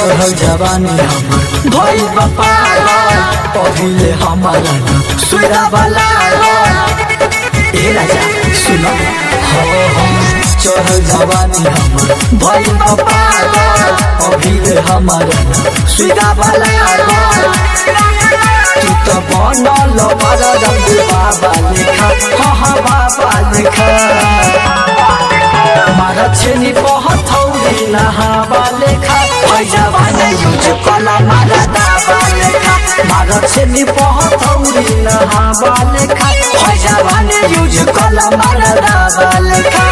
चढ़ल जवानी हमर भइल बा पागल पहिले हमारा न सुरा वाला ए राजा सुन हो हो चढ़ल जवानी हमर भइल बा पागल पहिले हमारा न सुरा वाला तू त बनल बड़ा रंग बाबा लेखा हा हा बाबा लेखा मारा छेनी बहुत हौरी नहावा लेखा पैजाबा ने यूज कला मारा दावा लेखा मारा छेनी बहुत हौरी नहावा लेखा पैजाबा ने यूज कला मारा दावा लेखा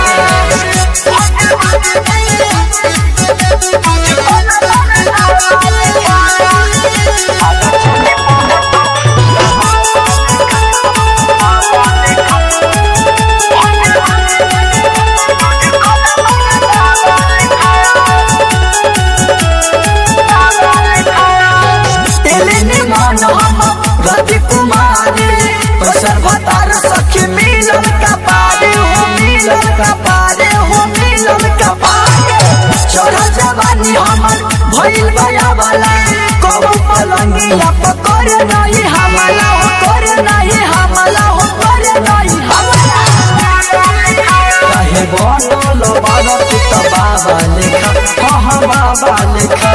तेलेने मन हम रति कुमारी पैसर भतार सखी मिलन का पारे हो मिलन का पारे हो मिलन का पारे चढ़ जवानी हमर भइल बया वाला कबू पलंगिया पकड़ नहीं हमला हो कर नहीं हमला हो कर नहीं हमला काहे बनल बाबा तू त बाबा लेखा हाँ हाँ बाबा लेखा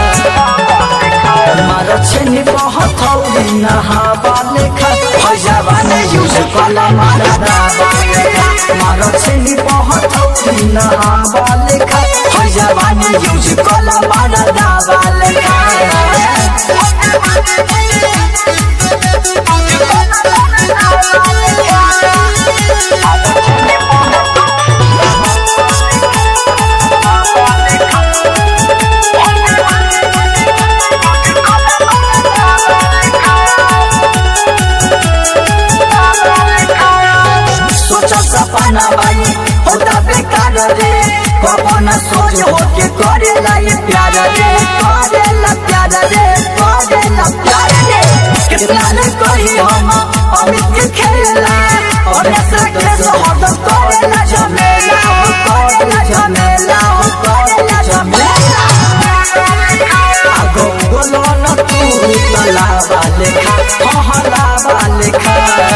मारा छेनी बहुत हौली नहावा लेखा फैजाबा ने यूज कला मारा दावा लेखा मारा छेनी बहुत हौली नहावा लेखा फैजाबा ने यूज कला मारा दावा लेखा सोचा सपना बाई होता बेकार रे कपना सोच हो के करे लाई प्यार रे करे ला प्यार रे करे ला प्यार रे कितना ने कही हम अमित के खेला और ऐसा कैसे हद करे ला झमेला हो करे ला झमेला हो करे ला झमेला आगो बोलो न तू लावा लेखा हाँ हाँ लावा लेखा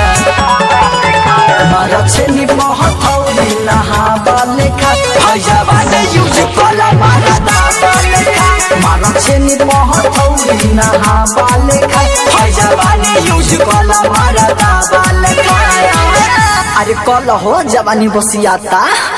मारा छेनी बहुत हौली नहावा लेखा फैजाबा ने यूज कला मारा दावा लेखा मारा छेनी बहुत हौली नहावा लेखा फैजाबा ने यूज कला मारा दावा लेखा अरे कल हो जवानी बसियाता